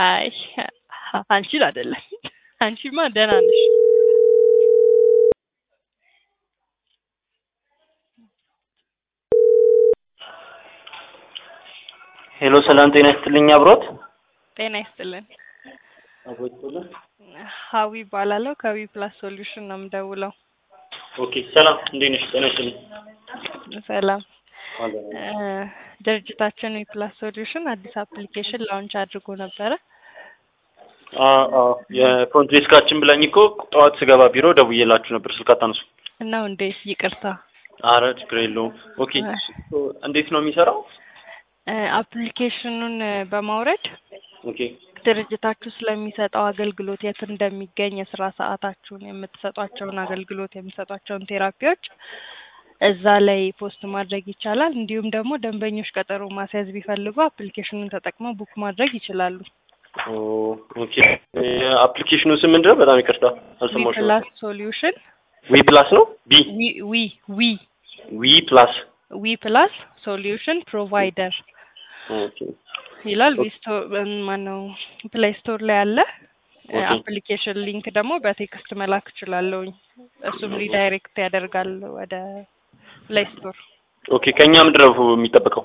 አይ አንቺን አይደለም። አንቺማ ደህና ነሽ። ሄሎ ሰላም ጤና ይስጥልኝ አብሮት ጤና ይስጥልን። አብሮት ሀዊ ይባላለሁ ከዊ ፕላስ ሶሉሽን ነው የምደውለው። ኦኬ ሰላም እንዴት ነሽ? ጤና ይስጥልኝ። ሰላም እ ድርጅታችን ዊ ፕላስ ሶሉሽን አዲስ አፕሊኬሽን ላውንች አድርጎ ነበረ። አዎ አዎ የፍሮንት ዴስካችን ብላኝ እኮ ጠዋት ስገባ ቢሮ ደውዬላችሁ ነበር ስልክ አታነሱ። ነው እንዴ? ይቅርታ። አረ ችግር የለውም። ኦኬ እንዴት ነው የሚሰራው? እ አፕሊኬሽኑን በማውረድ ኦኬ ድርጅታችሁ ስለሚሰጠው አገልግሎት የት እንደሚገኝ የስራ ሰዓታችሁን የምትሰጧቸውን አገልግሎት የሚሰጧቸውን ቴራፒዎች እዛ ላይ ፖስት ማድረግ ይቻላል። እንዲሁም ደግሞ ደንበኞች ቀጠሮ ማስያዝ ቢፈልጉ አፕሊኬሽኑን ተጠቅመው ቡክ ማድረግ ይችላሉ። ኦ ኦኬ አፕሊኬሽኑ ስም ምንድን ነው? በጣም ይቅርታ ዊ አልሰማሁሽም። ፕላስ ሶሉሽን ዊ ፕላስ ነው ቢ ዊ ዊ ዊ ዊ ፕላስ ዊ ፕላስ ሶሉሽን ፕሮቫይደር ኦኬ ይላል። ዊ ስቶር ማነው ፕሌይ ስቶር ላይ አለ። ኦኬ። አፕሊኬሽን ሊንክ ደግሞ በቴክስት መላክ እችላለሁኝ። እሱም ሪዳይሬክት ያደርጋል ወደ ፕሌይ ስቶር። ኦኬ ከኛ ምንድን ነው የሚጠበቀው?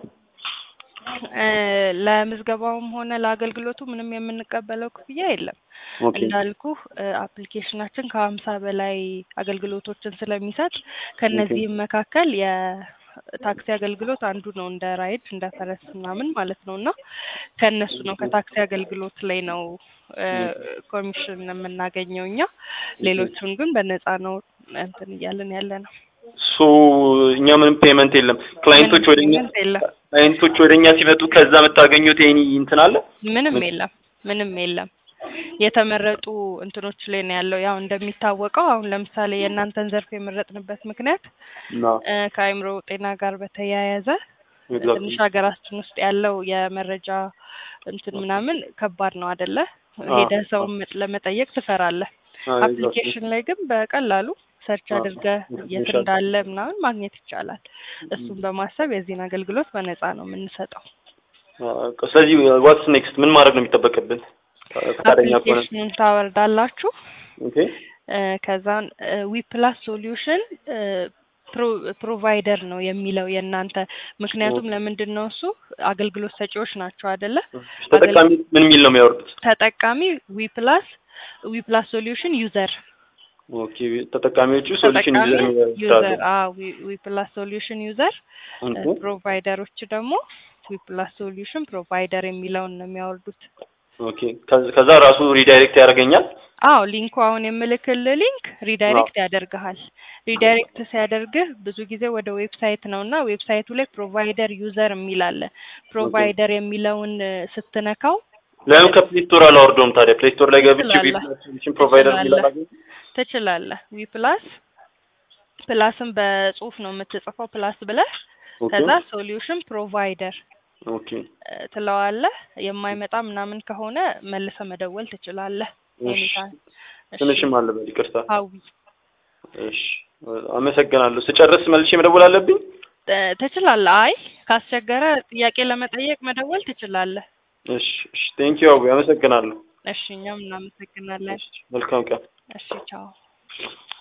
እ ለምዝገባውም ሆነ ለአገልግሎቱ ምንም የምንቀበለው ክፍያ የለም። ኦኬ እንዳልኩ አፕሊኬሽናችን ከሀምሳ በላይ አገልግሎቶችን ስለሚሰጥ ከነዚህም መካከል የታክሲ አገልግሎት አንዱ ነው። እንደ ራይድ እንደ ፈረስ ምናምን ማለት ነው እና ከእነሱ ነው ከታክሲ አገልግሎት ላይ ነው እ ኮሚሽን የምናገኘው እኛ። ሌሎቹን ግን በነፃ ነው እንትን እያልን ያለ ነው። ሶ እኛ ምንም ፔመንት የለም። ክላይንቶች ምንም ወደኛ ፔመንት የለም። ክላይንቶች ወደኛ ሲመጡ ከዛ የምታገኙት ይሄን እንትን አለ? ምንም የለም። ምንም የለም። የተመረጡ እንትኖች ላይ ነው ያለው። ያው እንደሚታወቀው አሁን ለምሳሌ የእናንተን ዘርፍ የመረጥንበት ምክንያት ና እ ከአእምሮ ጤና ጋር በተያያዘ ትንሽ ሀገራችን ውስጥ ያለው የመረጃ እንትን ምናምን ከባድ ነው አደለ? ሄደህ ሰውን መጥ- ለመጠየቅ ትፈራለህ። አፕሊኬሽን ላይ ግን በቀላሉ ሰርች አዎ። አድርገህ የት ይሻላል። እንዳለ ምናምን ማግኘት ይቻላል። እሱን በማሰብ የዚህን አገልግሎት በነፃ ነው የምንሰጠው። ስለዚህ ዋትስ ኔክስት ምን ማድረግ ነው የሚጠበቅብን? ፈቃደኛ ከሆነ አፕሊኬሽኑን ታወርዳላችሁ። ኦኬ እ ከዛን ዊ ፕላስ ሶሉሽን ፕሮቫይደር ነው የሚለው የእናንተ ምክንያቱም ለምንድን ነው እሱ አገልግሎት ሰጪዎች ናቸው አደለ? ተጠቃሚ ምን የሚል ነው የሚያወርዱት? ተጠቃሚ ዊ ፕላስ ዊ ፕላስ ሶሉሽን ዩዘር ኦኬ ተጠቃሚዎቹ ሶሉሽን ተጠቃሚ ዩዘር ዩዘር ዊ ፕላስ ሶሉሽን ዩዘር ኦኬ ፕሮቫይደሮች ደግሞ ዊ ፕላስ ሶሉሽን ፕሮቫይደር የሚለውን ነው የሚያወርዱት። ኦኬ ከዛ- ከዛ ራሱ ሪዳይሬክት ያደርገኛል። አዎ ሊንኩ አሁን የምልክልህ ሊንክ ሪዳይሬክት ያደርግሃል። ሪዳይሬክት ሲያደርግህ ብዙ ጊዜ ወደ ዌብሳይት ነው እና ዌብሳይቱ ላይ ፕሮቫይደር ዩዘር የሚል አለ። ፕሮቫይደር የሚለውን እ ስትነካው ለምን ከፕሌይ ስቶር አላወርደውም ታዲያ? ፕሌይ ስቶር ላይ ገብቼ ትችላለህ። ሶሉሽን ፕሮቫይደር የሚል ትችላለህ። አላገኝም? ትችላለህ። ዊ ፕላስ ፕላስን በጽሁፍ ነው የምትጽፈው ፕላስ ብለህ ኦኬ ከዛ ሶሉሽን ፕሮቫይደር ኦኬ እ ትለዋለህ። የማይመጣ ምናምን ከሆነ መልሰ መደወል ትችላለህ። እሺ ኤኒታይም። እሺ፣ ትንሽም አለ በል ይቅርታ። ሀዊ እሺ አመሰግናለሁ። ስጨርስ መልሼ መደወል አለብኝ? እ ትችላለህ። አይ ካስቸገረ ጥያቄ ለመጠየቅ መደወል ትችላለህ። እሺ እሺ ቴንኪው አቡ አመሰግናለሁ። እሺ እኛም እናመሰግናለን። መልካም ቀን። እሺ ቻው።